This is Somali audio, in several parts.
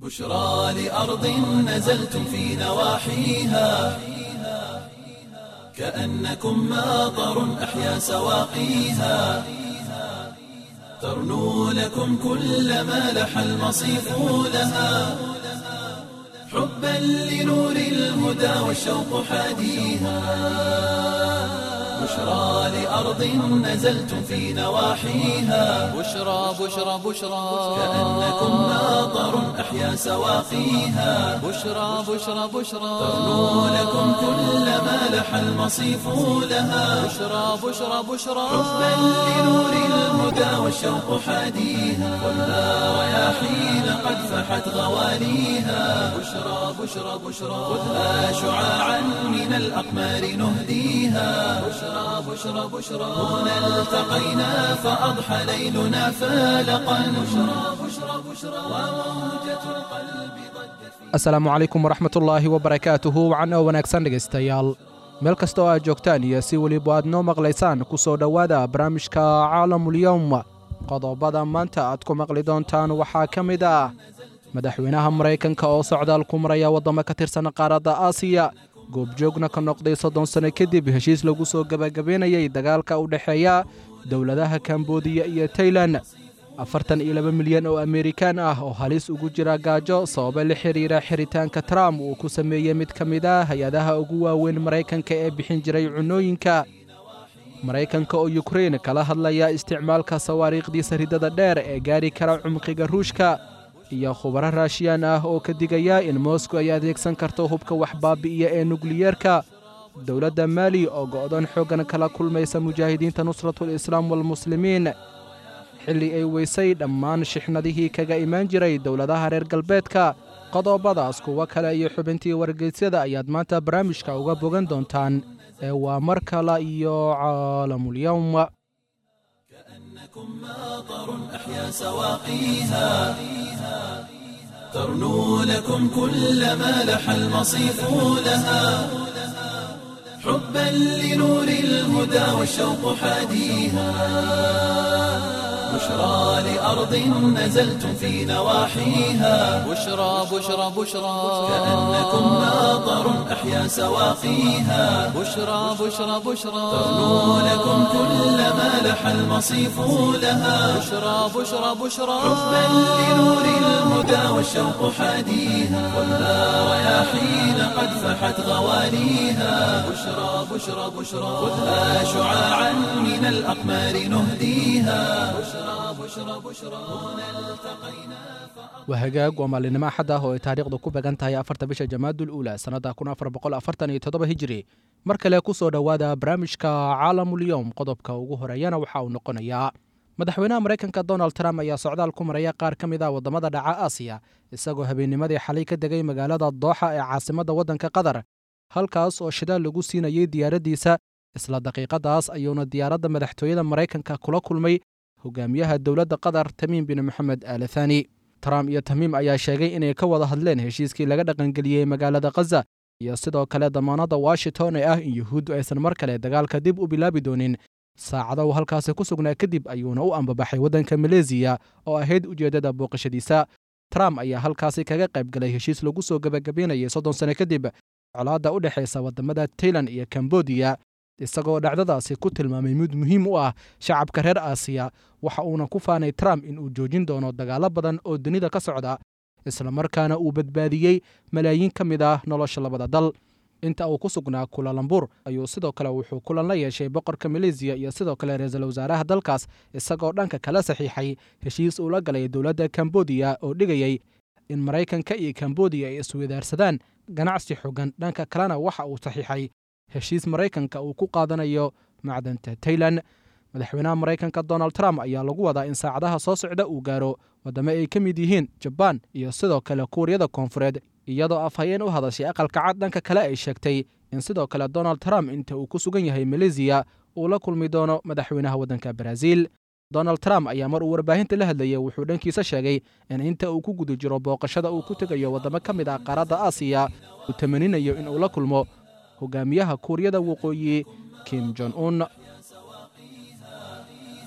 بشرى لأرض نزلتم في نواحيها كأنكم ماطر أحيا سواقيها ترنو لكم كل ما لح المصيف لها حبا لنور الهدى والشوق حاديها بشرى لأرض نزلتم في نواحيها بشرى بشرى بشرى كأنكم ماطر أحيا سواقيها بشرى بشرى بشرى ترنو لكم كل ما لح المصيف لها بشرى بشرى بشرى حبا لنور الهدى والشوق حاديها والنار رياحين قد فحت غواليها بشرى بشرى بشرى خذها شعاعا من الأقمار نهديها بشرى بشرى بشرى هنا التقينا فأضحى ليلنا فالقا بشرى بشرى بشرى وموجة القلب ضجت في asalaamu calaykum waraxmatullaahi wabarakaatuhu wacan oo wanaagsan dhegaystayaal meel kasta oo aad joogtaan iyo si weliba aad noo maqlaysaan ku soo dhowaada barnaamijka caalamulyowm qodobada maanta aad ku maqli doontaan waxaa ka mid ah madaxweynaha maraykanka oo socdaal ku maraya waddamo ka tirsan qaaradda aasiya goobjoogna ka noqday soddon sanno kadib heshiis lagu soo gebagabeynayay dagaalka u dhexeeya dowladaha kambodiya iyo tailan afartan iyo laba milyan oo amerikaan ah oo halis ugu jira gaajo sababa la xidhiira xiritaanka trump uu ku sameeyey mid ka mid ah hay-adaha ugu waaweyn maraykanka ee bixin jiray cunooyinka maraykanka oo yukrein kala hadlaya isticmaalka sawaariikhdiisa ridada dheer ee gaari kara cumqiga ruushka iyo khubaro raashiyaan ah oo ka digaya in moscow ay adeegsan karto hubka wax baabi'iya ee nukliyeerka dowladda maali oo go'doon xooggan kala kulmaysa mujaahidiinta nusratul islaam walmuslimiin xilli ay weysay dhammaan shixnadihii kaga imaan jiray dowladaha reer galbeedka qodobadaas kuwo kale iyo xubintii wargeysyada ayaad maanta barnaamijka uga bogan doontaan ee waa mar kale iyo caalamulyowm كأنكم ماطر أحيا سواقيها ترنو لكم كل ما لح المصيف لها حبا لنور الهدى والشوق حاديها بشرى لأرض نزلتم في نواحيها بشرى بشرى بشرى كأنكم ماطر أحيا سواقيها بشرى بشرى بشرى ترنو لكم كل ما لح المصيف لها بشرى بشرى بشرى حبا لنور الهدى والشوق حاديها والنار رياحين قد فحت غواليها بشرى بشرى بشرى خذها شعاعا من الأقمار نهديها بشرى بشرى بشرى هنا التقينا waa hagaag waa maalinimo axad ah oo ay taariikhdu ku began tahay afarta bisha jamaadul uula sannadda kun afar boqol afartan iyo toddoba hijiri mar kale ku soo dhowaada barnaamijka caalamulyowm qodobka ugu horeeyana waxa uu noqonayaa madaxweynaha maraykanka donald trump ayaa socdaal ku maraya qaar ka mid ah waddamada dhaca aasiya isagoo habeennimadii xalay ka degay magaalada dooxa ee caasimadda waddanka qatar halkaas oo shidaal lagu siinayay diyaaraddiisa isla daqiiqadaas ayuuna diyaaradda madaxtooyada maraykanka kula kulmay hogaamiyaha dowladda qatar tamiim bin moxamed aalathani trump iyo tamiim ayaa sheegay inay ka wada hadleen heshiiskii laga dhaqangeliyey magaalada khaza iyo sidoo kale damaanadda washington ee ah in yuhuuddu aysan mar kale dagaalka dib u bilaabi doonin saacado uu halkaasi ku sugnaa kadib ayuuna u ambabaxay waddanka maleesiya oo ahayd ujeeddada booqashadiisa trump ayaa halkaasi kaga qayb galay heshiis lagu soo gebagabeynayay soddon sano kadib colaadda u dhexaysa waddamada tailan iyo kambodiya isagoo dhacdadaasi ku tilmaamay mid muhiim u ah shacabka reer aasiya waxa uuna ku faanay trump in uu joojin doono dagaallo badan oo dunida ka socda islamarkaana uu badbaadiyey malaayiin ka mid ah nolosha labada dal inta uu ku sugnaa kulalambur ayuu sidoo kale wuxuu kulan la yeeshay boqorka maleesiya iyo sidoo kale ra-iisul wasaaraha dalkaas isagoo dhanka kala saxiixay heshiis uu la galay dowladda kambodiya oo dhigayey in maraykanka iyo kambodiya ay iswadaarsadaan ganacsi xogan dhanka kalena waxa uu saxiixay heshiis maraykanka uu ku qaadanayo macdanta tailan madaxweynaha maraykanka donald trump ayaa lagu wadaa in saacadaha soo socda uu gaaro waddamo ay ka mid yihiin jabaan iyo sidoo kale kuuriyada koonfureed iyadoo afhayeen u hadashay aqalka cad dhanka kale ay sheegtay in sidoo kale donald trump inta uu ku sugan yahay maleesiya uu la kulmi doono madaxweynaha waddanka baraaziil donald trump ayaa mar uu warbaahinta la hadlayay wuxuu dhankiisa sheegay in inta uu ku guda jiro booqashada uu ku tegayo waddamo ka mid ah qaaradda aasiya uu tamaninayo in uu la kulmo hogaamiyaha kuuriyada waqooyi kim jon un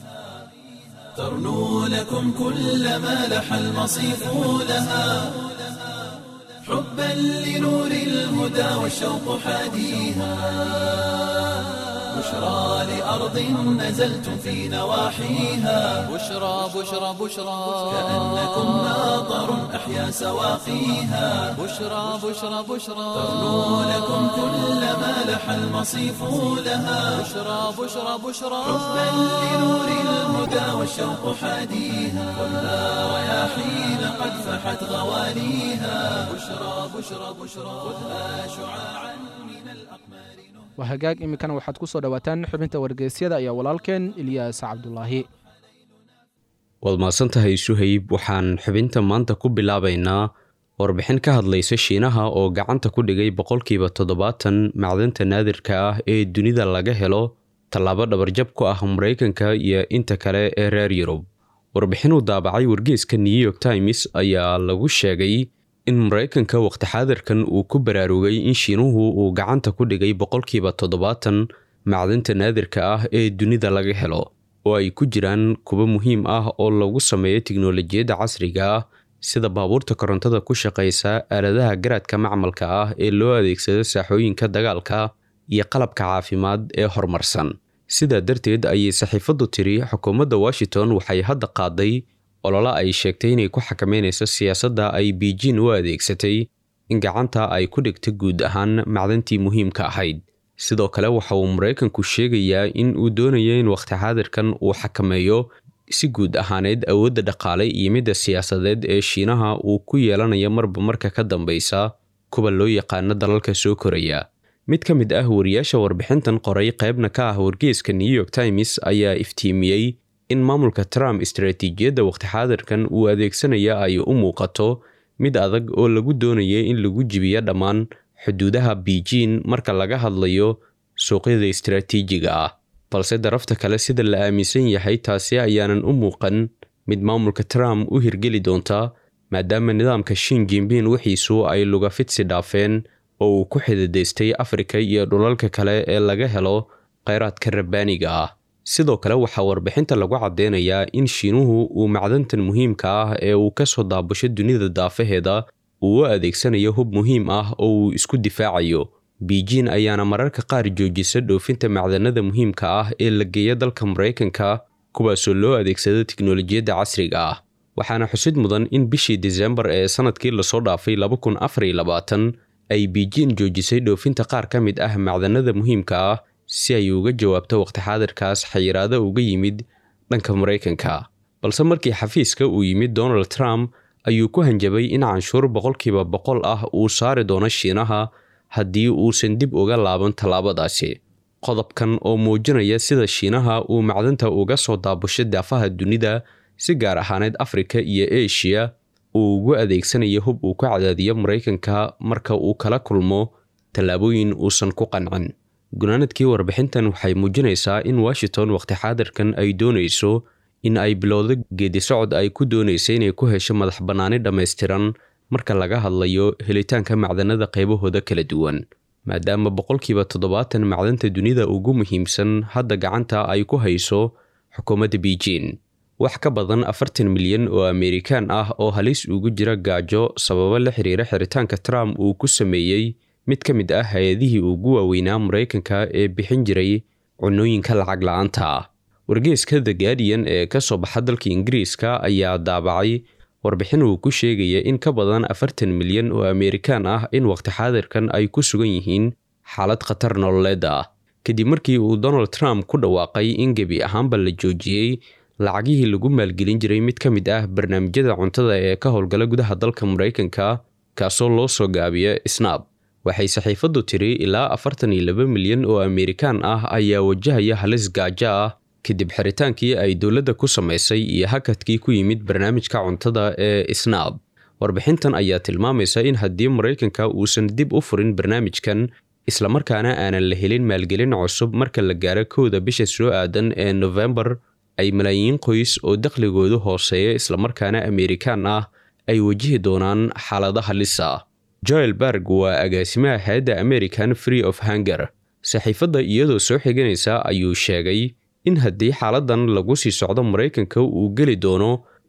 ترنو لكم كل ما لح المصيف لها حبا لنور الهدى والشوق حاديها بشرى لأرض نزلتم في نواحيها بشرى بشرى بشرى كأنكم ماطر أحيا سواقيها بشرى بشرى بشرى تغنو لكم كل ما لح المصيف لها بشرى بشرى بشرى حبا لنور الهدى والشوق حاديها خذها رياحين قد فحت غواليها بشرى بشرى بشرى خذها شعاعا من الأقمار waa hagaag iminkana waxaad ku soo dhowaataan xubinta wargeysyada ayaa walaalkeen ilyaas cabdulaahi waad mahadsan tahay suhayb waxaan xubinta maanta ku bilaabaynaa warbixin ka hadlaysa shiinaha oo gacanta ku dhigay boqolkiiba toddobaatan macdanta naadirka ah ee dunida laga helo tallaabo dhabarjab ku ah maraykanka iyo inta kale ee reer yurub warbixinuu daabacay wargeeska new york times ayaa lagu sheegay in maraykanka waqti xaadirkan uu ku baraarugay in shiinuhu uu gacanta ku dhigay boqolkiiba toddobaatan macdanta naadirka ah ee dunida laga helo oo ay ku jiraan kuwo muhiim ah oo lagu sameeyo tiknolojiyadda casriga ah sida baabuurta korontada ku shaqaysa aaladaha garaadka macmalka ah ee loo adeegsado saaxooyinka dagaalka iyo qalabka caafimaad ee horumarsan sidaa darteed ayay saxiifaddu tiri xukuumadda washington waxay hadda qaaday olole ay sheegtay inay ku xakameynayso siyaasadda ay beijing u adeegsatay in gacanta ay ku dhigto guud ahaan macdantii muhiimka ahayd sidoo kale waxa uu maraykanku sheegayaa in uu doonayo in waqti xaadirkan uu xakameeyo si guud ahaaneed awoodda dhaqaale iyo midda siyaasadeed ee shiinaha uu ku yeelanayo marba marka ka dambeysa kuwa loo yaqaano dalalka soo koraya mid ka mid ah wariyaasha warbixintan qoray qaybna ka ah wargeeska new york times ayaa iftiimiyey in maamulka trump istaraatiijiyadda waqti xaadirkan uu adeegsanaya ay u muuqato mid adag oo lagu doonaya in lagu jibiyo dhammaan xuduudaha beijing marka laga hadlayo suuqyada istaraatiijiga ah balse darafta kale sida la aaminsan yahay taasi ayaanan u muuqan mid maamulka trump u hirgeli doonta maadaama nidaamka shin jimbin wixiisu ay lugafidsi dhaafeen oo uu ku xididaystay afrika iyo dhulalka kale ee laga helo kheyraadka rabbaaniga ah sidoo kale waxaa warbixinta lagu caddeynayaa in shiinuhu uu macdantan muhiimka ah ee uu ka soo daabasho dunida daafaheeda uu u adeegsanayo hub muhiim ah oo uu isku difaacayo beijing ayaana mararka qaar joojisa dhoofinta macdanada muhiimka ah ee la geeya dalka maraykanka kuwaasoo loo adeegsado tiknolojiyadda casriga ah waxaana xusid mudan in bishii disembar ee sanadkii lasoo dhaafay ay beijing joojisay dhoofinta qaar ka mid ah macdanada muhiimka ah si ay uga jawaabto waqti xaadirkaas xayiraado uga yimid dhanka maraykanka balse markii xafiiska uu yimid donald trump ayuu ku hanjabay in canshuur boqolkiiba boqol ah uu saari doono shiinaha haddii uusan dib uga laaban tallaabadaasi qodobkan oo muujinaya sida shiinaha uu macdanta uga soo daabusho daafaha dunida si gaar ahaaneed afrika iyo eshiya uu ugu adeegsanayo hub uu ku cadaadiyo maraykanka marka uu kala kulmo tallaabooyin uusan ku qancin gunaanadkii warbixintan waxay muujinaysaa in washington waqti xaadirkan ay doonayso in ay bilowdo geedisocod ay ku doonaysa inay ku hesho madax bannaani dhammaystiran marka laga hadlayo helitaanka macdanada qaybahooda kala duwan maadaama boqolkiiba toddobaatan macdanta dunida ugu muhiimsan hadda gacanta ay ku hayso xukuumadda beijing wax ka badan afartan milyan oo amerikaan ah oo halis ugu jira gaajo sababo la xiriira xiritaanka trump uu ku sameeyey mid ka mid ah hay-adihii ugu waaweynaa maraykanka ee bixin jiray cunooyinka lacag la-aanta ah wargeeska the guardian ee ka soo baxa dalka ingiriiska ayaa daabacay warbixin uu ku sheegaya in ka badan afartan milyan oo amerikaan ah in waqti xaadirkan ay ku sugan yihiin xaalad khatar nololeed ah kadib markii uu donald trump ku dhawaaqay in gebi ahaanba la joojiyey lacagihii lagu maalgelin jiray mid ka mid ah barnaamijyada cuntada ee ka howlgala gudaha dalka maraykanka kaasoo loo soo gaabiya snab waxay saxiifaddu tiri ilaa afartan iyo laba milyan oo amerikaan ah ayaa wajahaya halis gaajo ah kadib xiritaankii ay dowladda ku samaysay iyo hakadkii ku yimid barnaamijka cuntada ee snab warbixintan ayaa tilmaamaysa in haddii maraykanka uusan dib u furin barnaamijkan islamarkaana aanan la helin maalgelin cusub marka la gaaro kowda bisha soo aadan ee nofembar ay malaayiin qoys oo dakhligoodu hooseeya islamarkaana amerikaan ah ay wajihi doonaan xaalada halisa joel berg waa agaasimaha hay-adda american free of hanger saxiifadda iyadoo soo xiganaysa ayuu sheegay in haddii xaaladan lagu sii socdo maraykanka uu geli doono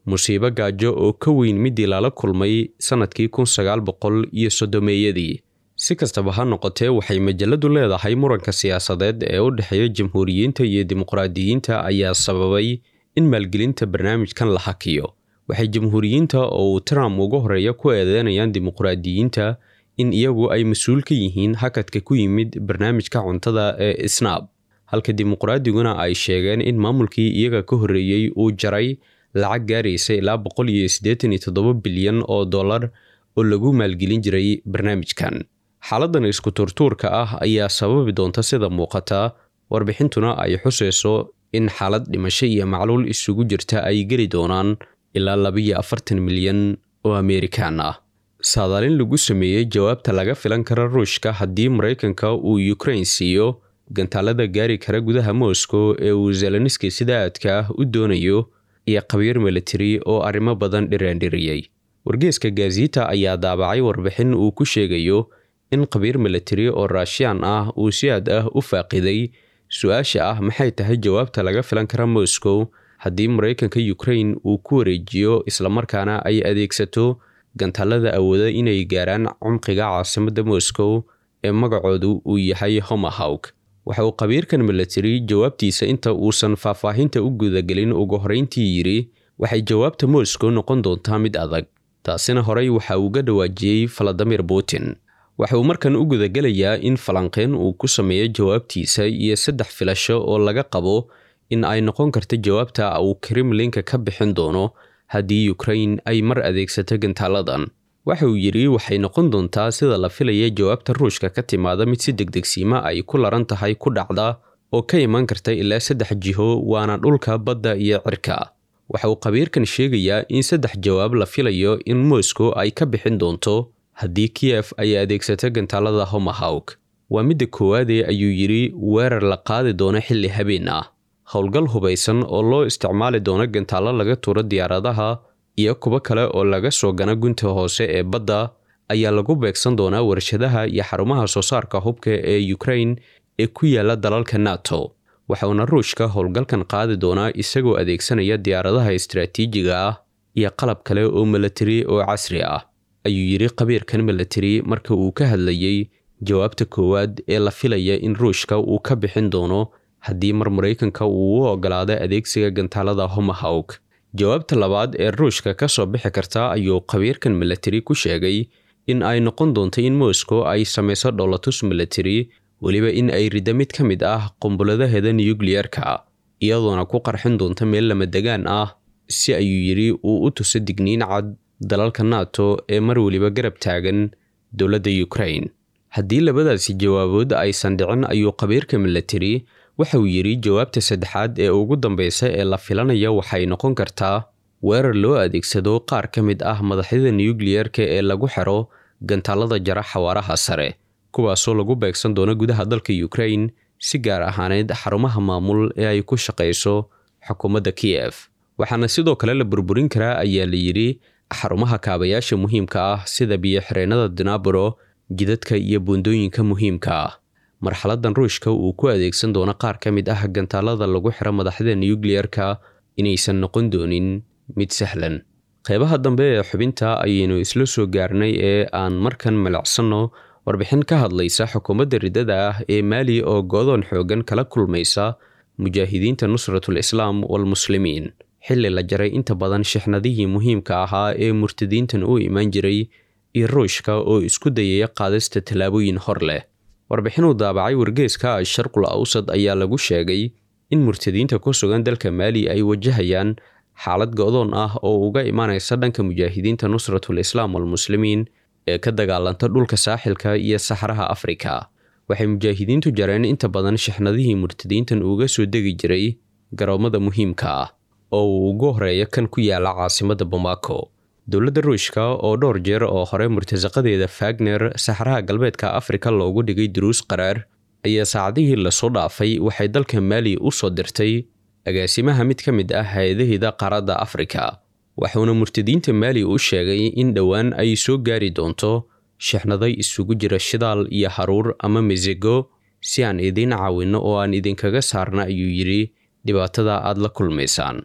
musiibo gaajo oo ka weyn midii lala kulmay sannadkii kun sagaal boqol iyo soddomeeyadii si kastaba ha noqotee waxay majaladu leedahay muranka siyaasadeed ee u dhexeeya jamhuuriyiinta iyo dimuqraadiyiinta ayaa sababay in maalgelinta barnaamijkan la hakiyo waxay jamhuuriyiinta oo uu trump uga horeeya ku eedeynayaan dimuqraadiyiinta in iyagu ay mas-uul ka yihiin hakadka ku yimid barnaamijka cuntada ee snab halka dimuqraadiguna ay sheegeen in maamulkii iyaga ka horreeyey uu jaray lacag gaaraysa ilaa boqol iyo siddeetan iyo toddoba bilyan oo dollar oo lagu maalgelin jiray barnaamijkan xaaladan isku turtuurka ah ayaa sababi doonta sida muuqata warbixintuna ay xusayso in xaalad dhimasho iyo macluul isugu jirta ay geli doonaan ilaa labiyo afartan milyan oo ameerikaan ah saadaalin lagu sameeyey jawaabta laga filan kara ruushka haddii maraykanka uu ukrain siiyo gantaalada gaari kara gudaha moscow ee uu zelenski sida aadka ah u doonayo iyo khabiir militari oo arrimo badan dhiraandhiriyey wargeeska gaziita ayaa daabacay warbixin uu ku sheegayo in khabiir militari oo raashiyaan ah uu si aad ah u faaqiday su-aasha ah maxay tahay jawaabta laga filan kara moscow haddii maraykanka ukrain uu ku wareejiyo islamarkaana ay adeegsato gantaalada awooda inay gaaraan cumqiga caasimadda moscow ee magacoodu uu yahay homahawk waxa uu khabiirkan militari jawaabtiisa inta uusan faahfaahinta u gudagelin ugu horrayntii yidhi waxay jawaabta moscow noqon doontaa mid adag taasina horey waxa uu ga dhawaajiyey valadimir putin waxa uu markan u gudagelayaa in falanqeyn uu ku sameeyo jawaabtiisa iyo saddex filasho oo laga qabo in ay noqon karta jawaabta uu kremlinka ka bixin doono haddii ukrain ay mar adeegsato gantaaladan waxa uu yidhi waxay noqon doontaa sida la filaya jawaabta ruushka ka timaada mid si degdegsiima ay ku laran tahay ku dhacda oo ka iman karta ilaa saddex jiho waana dhulka badda iyo cirka waxa uu khabiirkan sheegayaa in saddex jawaab la filayo in moscow ay ka bixin doonto haddii kiyef ay adeegsato gantaalada homahawk waa midda koowaadee ayuu yidhi weerar la qaadi doono xilli habeen ah howlgal hubaysan oo loo isticmaali doono gantaallo laga tuuro diyaaradaha iyo kuwo kale oo laga soo gana gunta hoose ee badda ayaa lagu beegsan doonaa warshadaha iyo xarumaha soo saarka hubka ee ukrain ee ku yaala dalalka nato waxauna ruushka howlgalkan qaadi doonaa isagoo adeegsanaya diyaaradaha istaraatiijiga ah iyo qalab kale oo milatari oo casri ah ayuu yidhi khabiirkan milatari marka uu ka hadlayey jawaabta koowaad ee la filaya in ruushka uu ka bixin doono haddii mar maraykanka uu u ogolaado adeegsiga gantaalada homahawk jawaabta labaad ee ruushka ka soo bixi karta ayuu khabiirkan milatari ku sheegay in ay noqon doonto in moscow ay samayso dhowlatus milatari weliba in ay riddo mid ka mid ah qumbuladaheeda nuyukliyarka iyadoona ku qarxin doonta meel lama degaan ah si ayuu yidhi uu u tuso digniin cad dalalka nato ee mar weliba garab taagan dowladda ukrain haddii labadaasi jawaabood aysan dhicin ayuu khabiirka milatari waxa uu yidhi jawaabta saddexaad ee ugu dambeysa ee la filanaya waxay noqon kartaa weerar loo adeegsado qaar ka mid ah madaxyada nuyukliyarka ee lagu xiro gantaalada jara xawaaraha sare kuwaasoo lagu beegsan doono gudaha dalka ukrain si gaar ahaaneed xarumaha maamul ee ay ku shaqayso xukuumadda kiyef waxaana sidoo kale la burburin karaa ayaa la yidhi xarumaha kaabayaasha muhiimka ah sida biyo-xireennada dinabro jidadka iyo buundooyinka muhiimka ah marxaladan ruushka uu ku adeegsan doono qaar ka mid ah gantaalada lagu xiro madaxda nuyukliyarka inaysan noqon doonin mid sahlan qeybaha dambe ee xubinta ayaynu isla soo gaarnay ee aan markan malacsanno warbixin ka hadlaysa xukuumadda riddada ah ee maali oo goodoon xoogan kala kulmaysa mujaahidiinta nusratul islaam walmuslimiin xilli la jaray inta badan shixnadihii muhiimka ahaa ee murtadiintan u imaan jiray iyo ruushka oo isku dayaya qaadista tallaabooyin hor leh warbixinuu daabacay wargeeska asharqul awsad ayaa lagu sheegay in murtadiinta ku sugan dalka maali ay wajahayaan xaalad go-doon ah oo uga imaanaysa dhanka mujaahidiinta nusratul islaam walmuslimiin ee ka dagaalanta dhulka saaxilka iyo saxraha afrika waxay mujaahidiintu jareen inta badan shixnadihii murtadiintan uga soo degi jiray garoomada muhiimka ah oo uu ugu horeeya kan ku yaala caasimadda bamako dowladda ruushka oo dhowr jeer oo hore murtasaqadeeda fagner saxraha galbeedka afrika loogu dhigay duruus qaraar ayaa saacadihii lasoo dhaafay waxay dalka maali u soo dirtay agaasimaha mid ka mid ah hay-adaheeda qaaradda afrika waxuuna murtadiinta maali u sheegay in dhowaan ay soo gaari doonto shixnaday isugu jira shidaal iyo haruur ama mesigo si aan idiin caawinno oo aan idinkaga saarna ayuu yidhi dhibaatada aad la kulmaysaan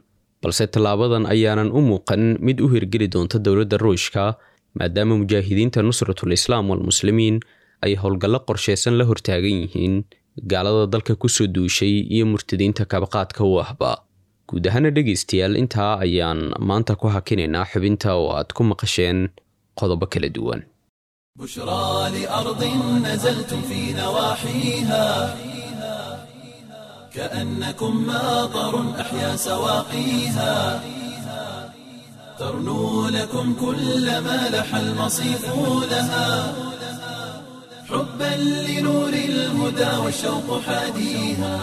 balse tallaabadan ayaanan u muuqan mid u hirgeli doonta dowladda ruushka maadaama mujaahidiinta nusratul islaam walmuslimiin ay howlgallo qorsheysan la hortaagan yihiin gaalada dalka kusoo duushay iyo murtadiinta kabaqaadka u ahba guud ahaana dhegaystayaal intaa ayaan maanta ku hakinaynaa xubinta oo aad ku maqasheen qodobo kala duwan بشرى لأرض نزلتم في نواحيها كأنكم ماطر أحيا سواقيها ترنو لكم كل ما لح المصيف لها حبا لنور الهدى والشوق حاديها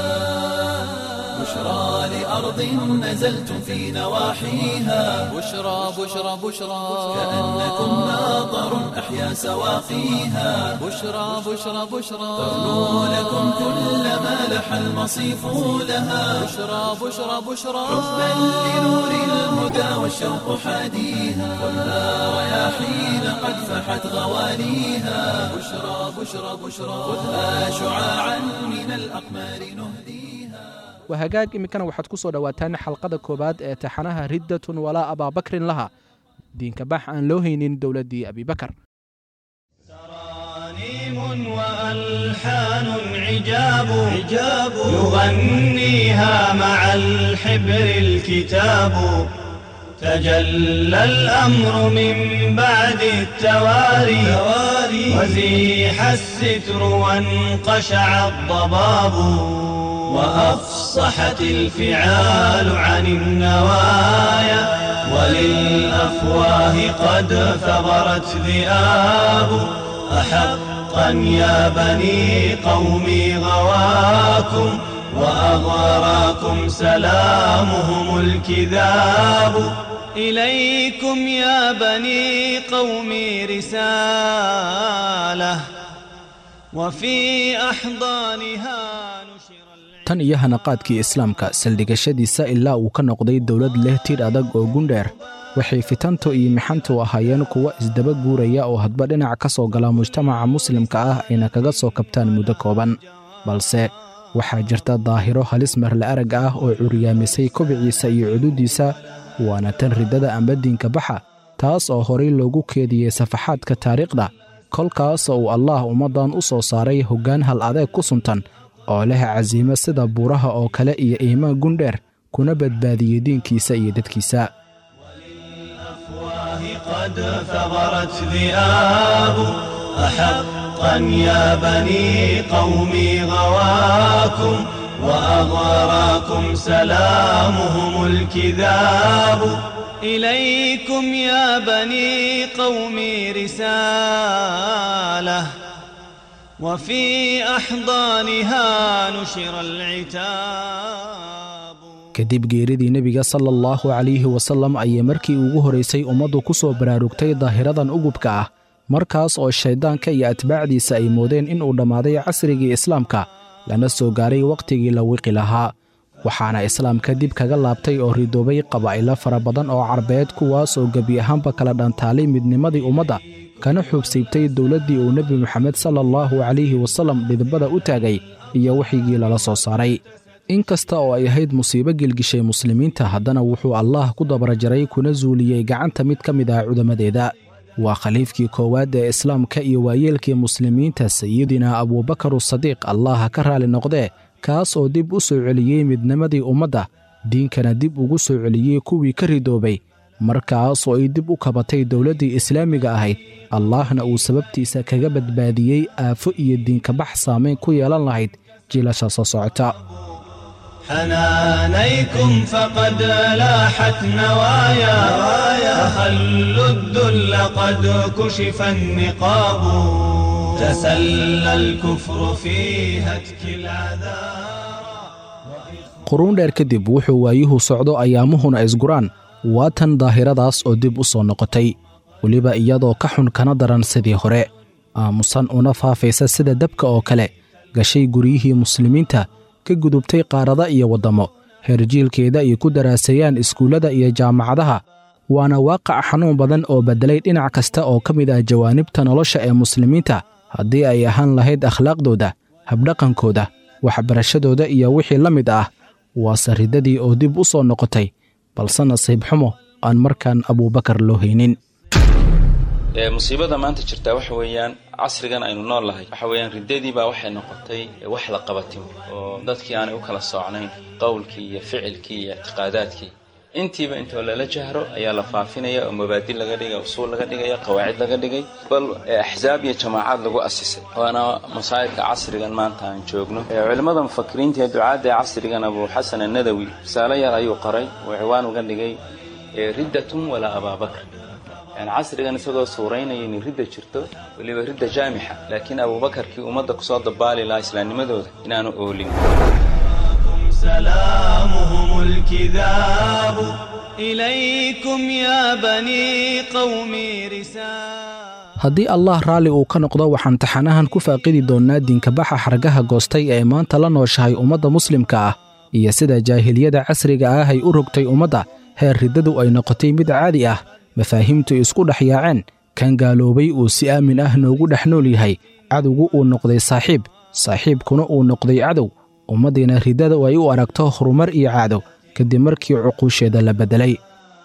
بشرى لأرض نزلتم في نواحيها بشرى بشرى بشرى كأنكم ماطر أحيا سواقيها بشرى بشرى بشرى ترنو لكم كل ما لح المصيف لها بشرى بشرى بشرى حبا لنور الهدى والشوق حاديها والنار رياحين قد فحت غواليها بشرى بشرى بشرى خذها شعاعا من الأقمار نهديها waa hagaag iminkana waxaad ku soo dhowaataan xalqada koowaad ee taxanaha riddatun walaa abaabakrin laha diinka bax aan loo haynin dowladdii abibakar ترانيم وألحان عجاب عجاب يغنيها مع الحبر الكتاب تجلى الأمر من بعد التواري وزيح الستر وانقشع الضباب وأفصحت الفعال عن النوايا وللأفواه قد ثغرت ذئاب أحقا يا بني قومي غواكم وأغراكم سلامهم الكذاب إليكم يا بني قومي رسالة وفي أحضانها نشر tan iyo hanaqaadkii islaamka saldhigashadiisa ilaa uu ka noqday dowlad leh tir adag oo gundheer waxay fitantu iyo mixantu ahaayeen kuwo isdaba guuraya oo hadba dhinac ka soo gala mujtamaca muslimka ah ayna kaga soo kabtaan muddo kooban balse waxaa jirta daahiro halis marle arag ah oo curyaamisay kobiciisa iyo cududiisa waana tan riddada amba diinka baxa taas oo horay loogu keediyey safaxaadka taariikhda kolkaas oo uu allaah ummaddan u soo saaray hoggaan hal adeeg ku suntan oo leh casiimo sida buuraha oo kale iyo iimaan gundheer kuna badbaadiyey diinkiisa iyo dadkiisa الأفواه قد ثغرت ذئاب أحقا يا بني قومي غواكم وأغراكم سلامهم الكذاب إليكم يا بني قومي رسالة وفي أحضانها نشر العتاب kadib geeridii nebiga sala allahu calayhi wasallam ayay markii ugu horaysay ummaddu ku soo baraarugtay daahiradan ugubka ah markaas oo shayddaanka iyo atbaacdiisa ay moodeen inuu dhammaaday casrigii islaamka lana soo gaaray wakhtigii la wiqi lahaa waxaana islaamka dib kaga laabtay oo ridoobay qabaa'ilo fara badan oo carbeed kuwaas oo gebi ahaanba kala dhantaalay midnimadii ummadda kana xuubsiibtay dowladdii uu nebi moxamed sala allahu calayhi wasallam dhidbada u taagay iyo wixigii lala soo saaray in kasta oo ay ahayd musiibo gelgishay muslimiinta haddana wuxuu allaah ku dabarajaray kuna zuuliyey gacanta mid ka mid ah cudammadeeda waa khaliifkii koowaad ee islaamka iyo waayeelkii muslimiinta sayidina abuubakar sadiiq allaha ka raali noqdee kaas oo dib u soo celiyey midnimadii ummadda diinkana dib ugu soo celiyey kuwii ka ridoobay markaas oo ay dib u kabatay dowladdii islaamiga ahayd allaahna uu sababtiisa kaga badbaadiyey aafo iyo diinkabax saamayn ku yeelan lahayd jiilasha soo socota حنانيكم فقد لاحت نوايا فخلوا الذل قد كشف النقاب تسلى الكفر في هتك العذارى quruun dheer kadib wuxuu waayuhu socdo ayaamuhuna isguraan waa tan daahiradaas oo dib u soo noqotay weliba iyadoo ka xun kana daran sidii hore aamusan una faafaysa sida dabka oo kale gashay guryihii muslimiinta ka gudubtay qaarada iyo waddammo heerjiilkeeda ay ku daraaseeyaan iskuullada iyo jaamacadaha waana waaqac xanuun badan oo beddelay dhinac kasta oo ka mid ah jawaanibta nolosha ee muslimiinta haddii ay ahaan lahayd akhlaaqdooda habdhaqankooda waxbarashadooda iyo wixii la mid ah waase riddadii oo dib u soo noqotay balse nasiib xumo aan markaan abuubakar loo haynin musiibada maanta jirtaa waxa weeyaan casrigan aynu nool nahay waxa weeyaan riddadii baa waxay noqotay wax la qabatimo oo dadkii aanay u kala soocnayn qowlkii iyo ficilkii iyo ictiqaadaadkii intiiba intoo lala jahro ayaa la faafinaya oo mabaadi laga dhigay usuul laga dhigaya qawaacid laga dhigay bal axsaab iyo jamaacaad lagu asisay waana masaa'ibka casrigan maanta aan joogno culimmada mufakiriinta ee ducaadda ee casrigan abu xasan annadawi risaalo yar ayuu qoray oo ciwaan uga dhigay riddatun walaa abaabakr yani casrigan isagoo suuraynaya inay ridda jirto weliba ridda jaamixa laakiin abuubakarkii ummadda kusoo dabaali lahaa islaamnimadooda inaanu oolin سلامهم الكذاب إليكم يا بني قومي رسالة haddii allah raalli uu ka noqdo waxaan taxanahan ku faaqidi doonnaa diinkabaxa xargaha goostay ee maanta la nooshahay ummadda muslimka ah iyo sida jaahiliyada casriga ah ay u rogtay ummadda heer riddadu ay noqotay mid caadi ah mafaahiimtu isku dhex yaaceen kan gaaloobay uu si aamin ah noogu dhex nool yahay cadowgu uu noqday saaxiib saaxiibkuna uu noqday cadow ummaddiina riddada ay u aragto horumar iyo caado kadib markii cuquusheeda la beddelay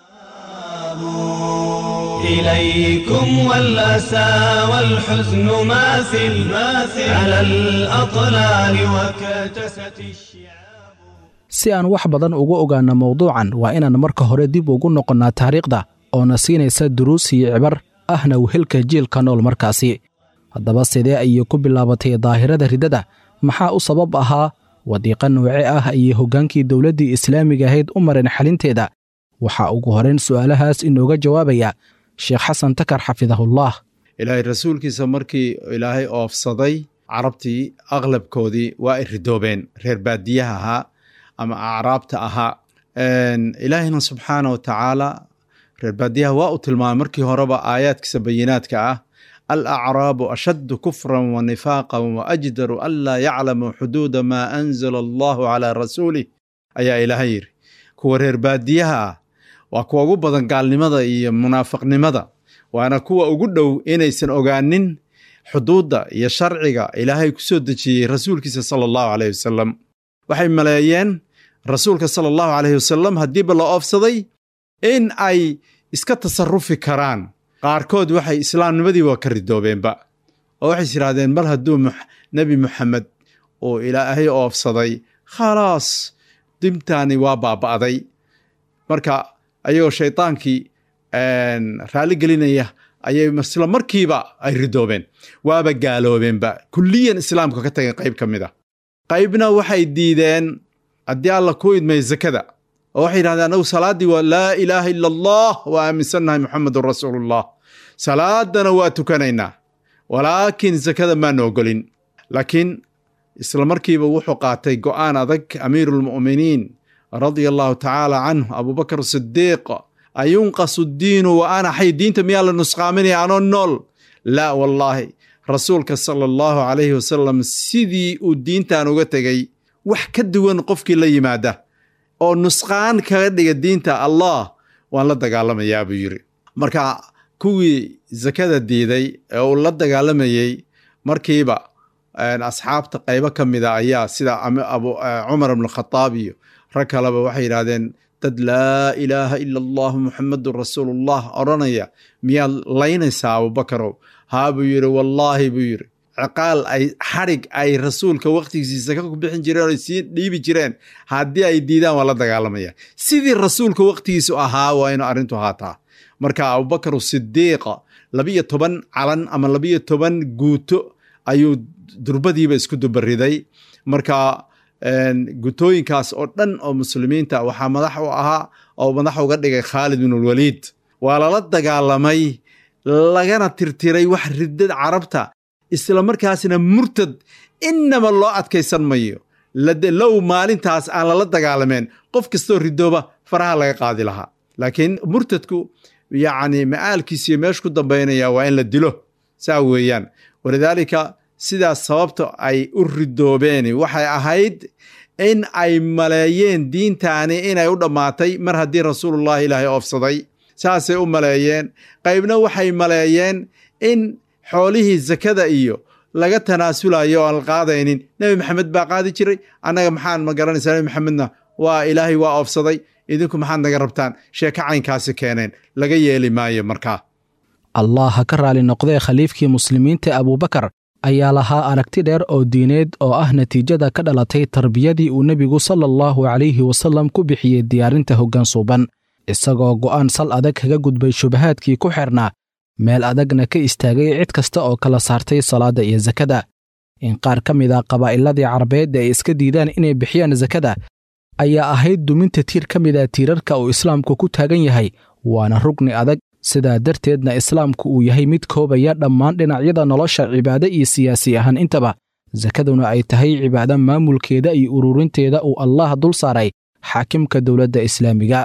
إليكم والأسى والحزن ماثل ماثل على الأطلال وكتست الشعاب si aan wax badan uga ogaanno mawduucan waa inaan marka hore dib ugu noqonnaa taariikhda oona siinaysa duruus iyo cibar ahna wehelka jiilka nool markaasi haddaba sidee ayay ku bilaabatay daahirada riddada maxaa u sabab ahaa wadiiqa nooce ah ayay hoggaankii dowladdii islaamiga ahayd u mareen xalinteeda waxaa ugu horayn su'aalahaas inooga jawaabaya sheekh xasan takar xafidahullah ilaahay rasuulkiisa markii ilaahay oofsaday carabtii aqlabkoodii waa ay ridoobeen reer baadiyaha ahaa ama acraabta ahaa ilaahina subxaana wa tacaala reer baadiyaha waa uu tilmaamay markii horeba aayaadkiisa bayinaadka ah alacraabu ashaddu kufran wa nifaaqan wa ajdaru an laa yaclamu xuduuda maa anzala allahu calaa rasuulih ayaa ilaahay yidhi kuwa reer baadiyaha ah waa kuwa ugu badan gaalnimada iyo munaafiqnimada waana kuwa ugu dhow inaysan ogaanin xuduudda iyo sharciga ilaahay ku soo dejiyey rasuulkiisa sala allahu caleyh wasalam waxay maleeyeen rasuulka sala allahu caleyhi wasalam haddiiba la oofsaday in ay iska tasarufi karaan qaarkood waxay islaamnimadii waa ka ridoobeenba oo waxays yidhahdeen mar hadduu nebi moxamed uu ilaahay oofsaday khalaas dimtaani waa baaba'day marka ayagoo shaydaankii raalli gelinaya ayay isla markiiba ay ridoobeen waaba gaaloobeenba kulliyan islaamka ka tageen qayb ka mid a qaybna waxay diideen haddii alla ku idmay zakada oo waxay yidhahdeen anagu salaaddii waa laa ilaaha ila allah waa aaminsannahay muxamedun rasuulullah salaadana waa tukanaynaa walaakiin zakada maana ogolin laakiin isla markiiba wuxuu qaatay go'aan adag amiiruulmu'miniin radia allahu tacaala canhu abubakar sidiiq ayunqasu diinu wa ana xay diinta miyaa la nusqaaminaya anoo nool laa wallaahi rasuulka sala allahu calayhi wasalam sidii uu diintan uga tegey wax ka duwan qofkii la yimaada oo nusqaan kaga dhiga diinta allah waan la dagaalamayaa buu yidhi marka kuwii zakada diiday ee uu la dagaalamayey markiiba asxaabta qaybo ka mida ayaa sida cumar ibn khataab iyo rag kaleba waxay yidhahdeen dad laa ilaaha ila allahu muxamedun rasuulullah odhanaya miyaad laynaysaa abubakarow haa buu yidhi wallaahi buu yidhi ciqaal ay xadhig ay rasuulka wakhtigiisa ka bixin jireen oy sii dhiibi jireen haddii ay diidaan waa la dagaalamaya sidii rasuulka wakhtigiisu ahaa waa inu arrintu ahaataa marka abubakar sidiiqa labiyo toban calan ama labiyo toban guuto ayuu durbadiiba isku dubariday marka gutooyinkaas oo dhan oo muslimiinta waxaa madax u ahaa oo madax uga dhigay khaalid bin ulwaliid waa lala dagaalamay lagana tirtiray wax riddad carabta isla markaasna murtad inaba loo adkaysan mayo low maalintaas aan lala dagaalameen qof kastoo ridooba faraha laga qaadi lahaa laakiin murtadku yacni ma'aalkiisiyo meesha ku dambaynaya waa in la dilo saa weeyaan walidaalika sidaas sababta ay u ridoobeen waxay ahayd in ay maleeyeen diintaani inay u dhammaatay mar haddii rasuulullahi ilaahay oofsaday saasay u maleeyeen qaybna waxay maleeyeen in xoolihii zakada iyo laga tanaasulayo aan la qaadaynin nebi maxamed baa qaadi jiray annaga maxaan ma garanaysaa nebi maxamedna waa ilaahay waa oofsaday idinku maxaad naga rabtaan sheeko caynkaasi keeneen laga yeeli maayo markaa allah ha ka raali noqdee khaliifkii muslimiinta abuubakar ayaa lahaa aragti dheer oo diineed oo ah natiijada ka dhalatay tarbiyadii uu nebigu sala allahu calayhi wasallam ku bixiyey diyaarinta hoggaan suuban isagoo go'aan sal adag kaga gudbay shubahaadkii ku xidhnaa meel adagna ka istaagay cid kasta oo kala saartay salaadda iyo sakada in qaar ka mid a qabaa'iladii carabeed ay iska diidaan inay bixiyaan sakada ayaa ahayd duminta tiir ka mid a tiirarka uu islaamku ku taagan yahay waana rugni adag sidaa darteedna islaamku uu yahay mid koobaya dhammaan dhinacyada nolosha cibaado iyo siyaasi ahaan intaba sakaduna ay tahay cibaado maamulkeeda iyo ururinteeda uu allah dul saaray xaakimka dowladda islaamiga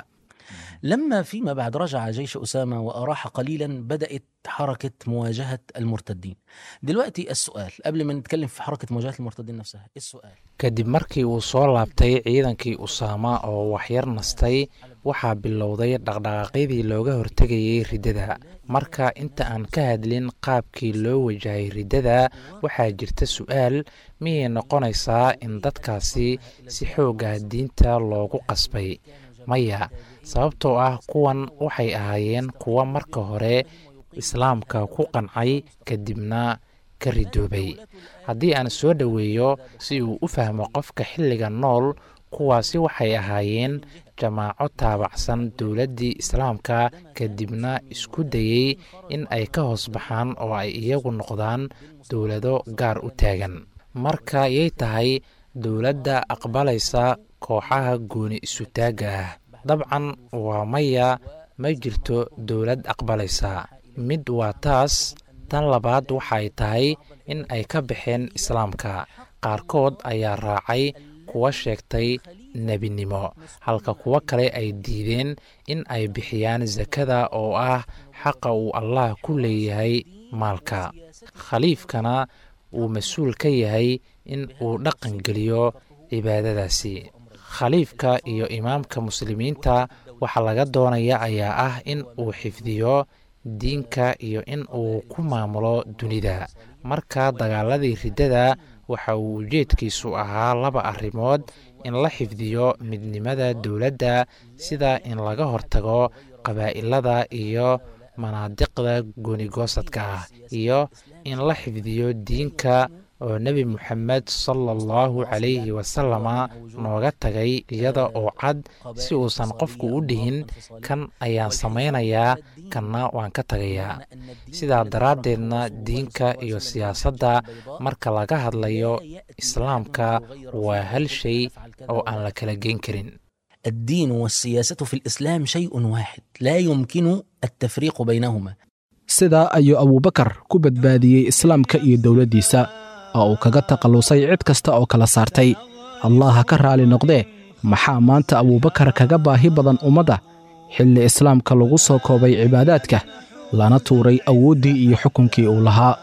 لما فيما بعد رجع جيش أسامة وأراح قليلا بدأت حركة مواجهة المرتدين دلوقتي السؤال قبل ما نتكلم في حركة مواجهة المرتدين نفسها السؤال kadib markii uu soo laabtay ciidankii usaama oo waxyar nastay waxaa bilowday dhaqdhaqaaqyadii looga hortegayay riddada marka inta aan ka hadlin qaabkii loo wajahay riddada waxaa jirta su'aal miyay noqonaysaa in dadkaasi si xooga diinta loogu qasbay maya sababtoo ah kuwan waxay ahaayeen kuwa marka hore islaamka ku qancay kadibna ka ridoobay haddii aan soo dhoweeyo si uu u fahmo qofka xilliga nool kuwaasi waxay ahaayeen jamaaco taabacsan dowladdii islaamka kadibna isku dayey in ay ka hoos baxaan oo ay iyagu noqdaan dowlado gaar u taagan marka yay tahay dowladda aqbalaysa kooxaha gooni isutaagga ah dabcan waa maya ma jirto dowlad aqbalaysa mid waa taas tan labaad waxay tahay in ay ka baxeen islaamka qaarkood ayaa raacay kuwa sheegtay nebinimo halka kuwo kale ay diideen in ay bixiyaan sakada oo ah xaqa uu allah ku leeyahay maalka khaliifkana uu mas-uul ka yahay in uu dhaqan geliyo cibaadadaasi khaliifka iyo imaamka muslimiinta waxaa laga doonaya ayaa ah in uu xifdiyo diinka iyo in uu ku maamulo dunida marka dagaaladii riddada waxa uu ujeedkiisu ahaa laba arrimood in la xifdiyo midnimada dowladda sida in laga hortago qabaa'ilada iyo manaadiqda goonigoosadka ah iyo in la xifdiyo diinka oo nebi moxamed sala allahu calayhi wasalama nooga tagay iyada oo cad si uusan qofku u dhihin kan ayaan samaynayaa kanna waan ka tagayaa sidaa daraaddeedna diinka iyo siyaasadda marka laga hadlayo islaamka waa hal shay oo aan la kala geyn karin الدين والسياسة في الإسلام شيء واحد لا يمكن التفريق بينهما sidaa ayuu abuubakar ku badbaadiyey islaamka iyo dowladdiisa oo uu kaga takhallusay cid kasta oo kala saartay allah ha ka raali noqdee maxaa maanta abuubakar kaga baahi badan ummadda xilli islaamka lagu soo koobay cibaadaadka lana tuuray awooddii iyo xukunkii uu lahaa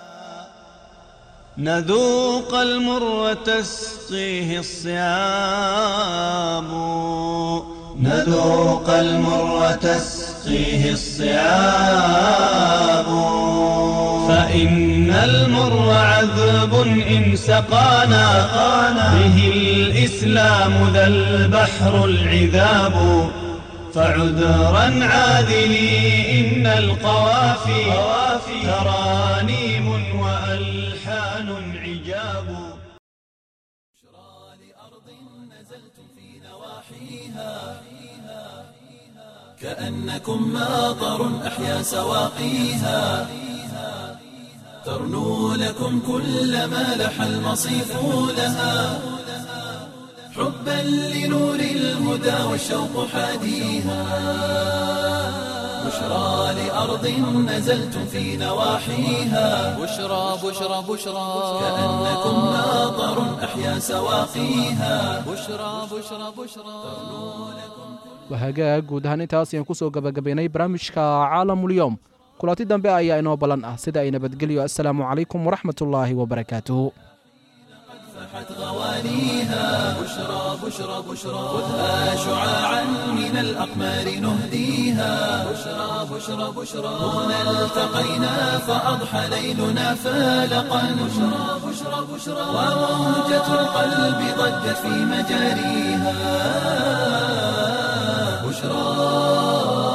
نذوق المر تسقيه الصيام نذوق المر تسقيه الصيام فإن المر عذب إن سقانا به الإسلام ذا البحر العذاب فعذرا عاذلي إن القوافي ترانيم وألحان عجاب كأنكم ماطر أحيا سواقيها ترنو لكم كل ما لح المصيف لها حبا لنور الهدى والشوق حاديها بشرى لأرض نزلتم في نواحيها بشرى بشرى بشرى كأنكم ماطر أحيا سواقيها بشرى بشرى بشرى wahagaag guud ahaan intaas ayaan ku soo gabagabaynay barnaamijka caalamulyoom kulanti dambe ayaa inoo ballan ah sida ay nabadgelyo assalaamu calaykum waraxmatullaahi wabarakaatuhu فاحت غوانيها بشرى بشرى بشرى خذها شعاعا من الأقمار نهديها بشرى بشرى بشرى هنا التقينا فأضحى ليلنا فالقا بشرى بشرى بشرى وموجة القلب ضجت في مجاريها بشرى بشرى